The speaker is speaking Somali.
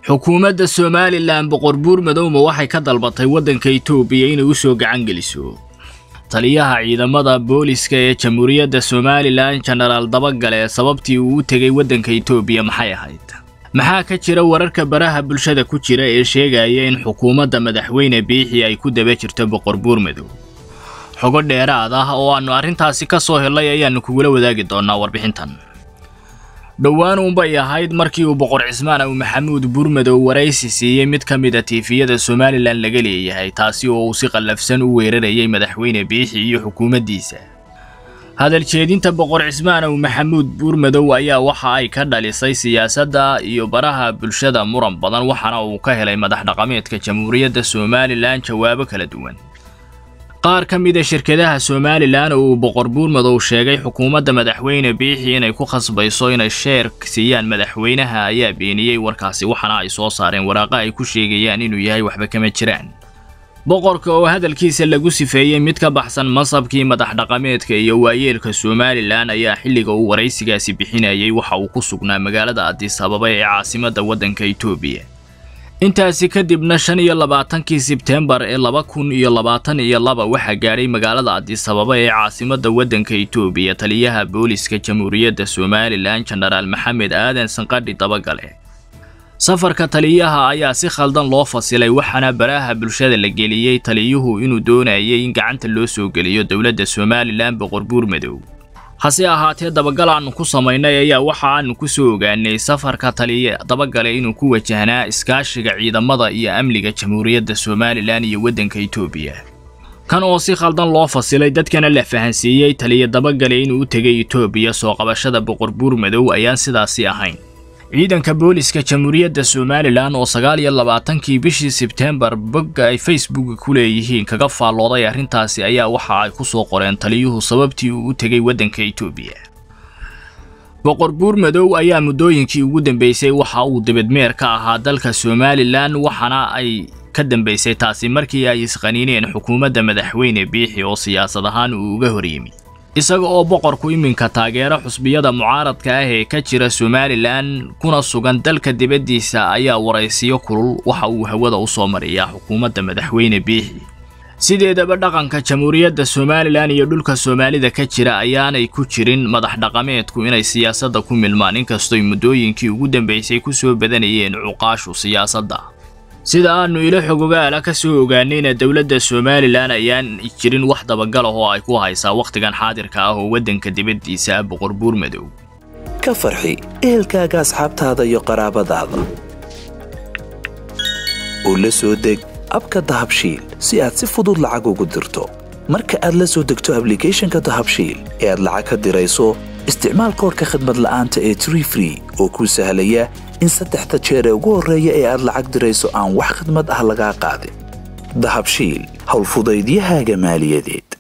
xukuumadda somalilan boqor buurmadowma waxay ka dalbatay waddanka itoobiya inay u soo gacan geliso taliyaha ciidamada booliska ee jamhuuriyadda somalilan jenaraal dabagale sababtii uu u tegay waddanka itoobiya maxay ahayd maxaa ka jira wararka baraha bulshada ku jira ee sheegaya in xukuumadda madaxweyne biixi ay ku daba jirto boqor buurmadow xogo dheeraad ah oo aannu arrintaasi ka soo helay ayaannu kugula wadaagi doonnaa warbixintan dhowaan uunbay ahayd markii uu boqor cismaan aw maxamuud buurmadow waraysi siiyey mid ka mid a tiifiyada somalilan laga leeyahay taasi oo uu si qallafsan u weerarayay madaxweyne biixi iyo xukuumaddiisa hadal jeedinta boqor cismaan aw maxamuud buurmadow ayaa waxa ay ka dhalisay siyaasadda iyo baraha bulshada muran badan waxaana uu ka helay madax dhaqameedka jamhuuriyadda somalilan jawaabo kala duwan qaar ka mid a shirkadaha somalilan oo uu boqor buurmadow sheegay xukuumadda madaxweyne biixi inay ku khasbayso inay sheer siiyaan madaxweynaha ayaa beeniyey warkaasi waxaana ay soo saareen waraaqa ay ku sheegayaan inuu yahay waxba kama jiraan boqorka oo hadalkiisa lagu sifeeyey mid ka baxsan masabkii madax dhaqameedka iyo waayeelka somalilan ayaa xilliga uu waraysigaasi bixinayay waxa uu ku sugnaa magaalada adis ababa ee caasimadda waddanka itoobiya intaasi kadibna shan iyo labaatankii sebteembar ee laba kun iyo labaatan iyo laba waxaa gaadhay magaalada adis ababa ee caasimadda waddanka itoobiya taliyaha booliska jamhuuriyadda somalilan jenaraal maxamed aadan sanqadhi dabagale safarka taliyaha ayaa si khaldan loo fasilay waxaana baraha bulshada la geliyey taliyuhu inuu doonayay in gacanta loo soo geliyo dowladda somalilan boqor buurmadow hase ahaatee dabagal aannu ku samaynay ayaa waxa aannu ku soo ogaanay safarka taliya dabagale inuu ku wajahnaa iskaashiga ciidamada iyo amniga jamhuuriyadda somalilan iyo waddanka itoobiya kan oo si khaldan loo fasilay dadkana la fahansiiyey taliya dabagale inuu u tegay itoobiya soo qabashada boqor buurmadow ayaan sidaasi ahayn ciidanka booliska jamhuuriyadda somalilan oo sagaal iyo labaatankii bishii sebteembar bogga ay facebook ku leeyihiin kaga faallooday arrintaasi ayaa waxa ay ku soo qoreen taliyuhu sababtii uu u tegay waddanka itoobiya boqor buurmadow ayaa muddooyinkii ugu dambeysay waxa uu dibadmeer ka ahaa dalka somalilan waxaana ay ka dambeysay taasi markii ay isqaniineen xukuumadda madaxweyne biixi oo siyaasad ahaan uu uga horyimi isaga oo boqorku iminka taageero xusbiyada mucaaradka ah ee ka jira somalilan kuna sugan dalka dibaddiisa ayaa waraysiyo kulul waxa uu hawada u soo mariyaa xukuumadda madaxweyne biixi sideedaba dhaqanka jamhuuriyadda somalilan iyo dhulka soomaalida ka jira ayaanay ku jirin madax dhaqameedku inay siyaasadda ku milmaan inkastoy muddooyinkii ugu dambeysay ku soo badanayeen cuqaashu siyaasadda sida aannu ilo xogogaala ka soo ogaanayna dowladda somalilan ayaan jirin wax dabagal ah oo ay ku haysaa wakhtigan xaadirka ah oo waddanka dibaddiisa ah boqor buurmadow ka farxi ehelkaaga asxaabtaada iyo qaraabadaada oo la soo deg abka dahabshiil si aad si fudud lacag ugu dirto marka aad la soo degto ablicathonka dahabshiil ee aad lacag ka dirayso isticmaal koorka khadmad la'aanta ee tree free oo kuu sahlaya in saddexda jeer ee ugu horreeya ee aad lacag dirayso aan wax khadmad ah lagaa qaadin dahabshiil howlfudaydiyahaaga maaliyadeed